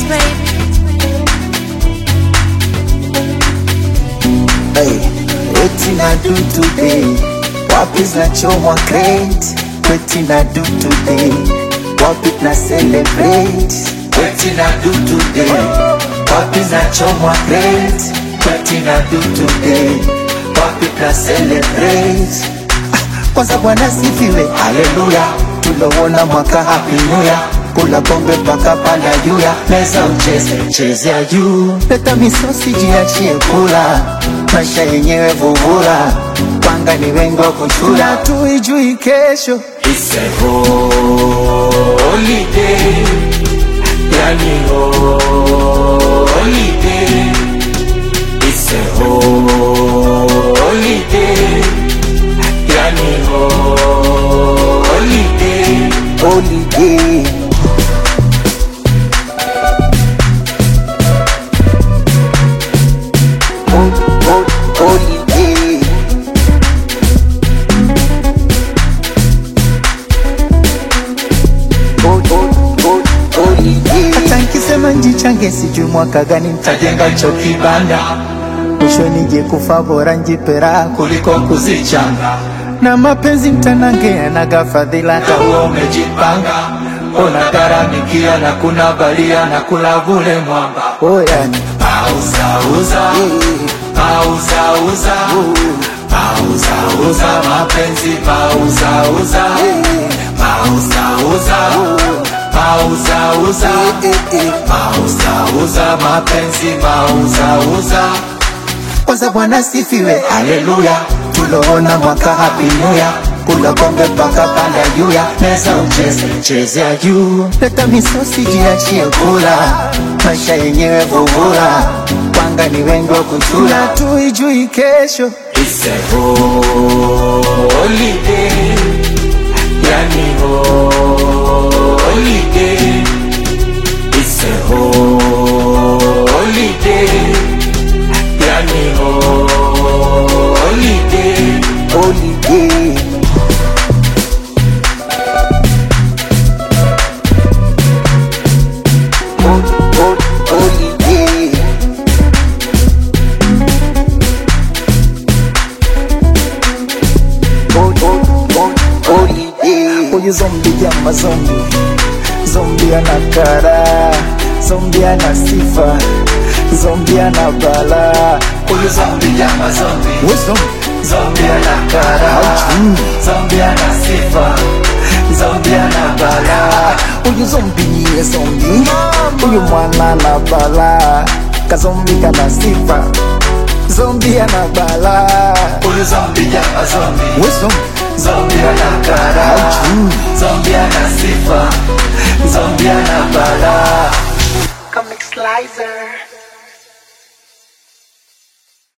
baby. Hey, wetin I do today? Wapi zinachomwa crate? Wetin I do today? Wapi na celebrate? Wetin I do today? Wapi zinachomwa crate? Wetin I do today? Wapi na celebrate? Ah, Kwanza Bwana sifiwe, haleluya, tulowona mwaka happy new year kula pombe mpaka panda juu ya meza ucheze chezea juu leta misosi jiachie kula maisha yenyewe vuvula panga ni wengi wa kuchula tuijui kesho It's a holiday, yani holiday. It's a holiday, yani holiday. holiday Hol- hol- holiday Hol- hol- hol- holiday. hata nkisema njichange sijui mwaka gani ntajenga cho kibanda mwisho nije kufa bora njipera kuliko kuzichanga na mapenzi mtanange yanaga fadhila Kama umejipanga unagharamikia na kuna balia na kula vule mwamba oyani pauzauza pauzauza pauzauza mapenzi pauzauza pauzauza pauzauza pauzauza mapenzi pauzauza kwanza bwana sifiwe haleluya tuloona mwaka happy new year kula kombe mpaka panda juu ya meza ucheze chezea juu leta misosi jiachie kula maisha yenyewe vuvula panga ni wengi wa kuchula tuijui kesho It's a holiday, yani holiday. It's a holiday, yani holiday. holiday Hol- hol- holiday Hol- hol- hol- holiday Huyu zombi jama zombi Zombi ana kara Zombi ana sifa Zombi ana bala Huyu zombi jama zombi Huyu zombi Zombie ana kara, zombie ana sifa, zombie ana bala. Huyu zombi niye zombi Huyu mwana na bala Kazombi kana sifa Zombi ana bala Huyu zombie jama zombie, We zombi zombie ana kara, zombie ana sifa, zombie ana bala. Comic Slicer.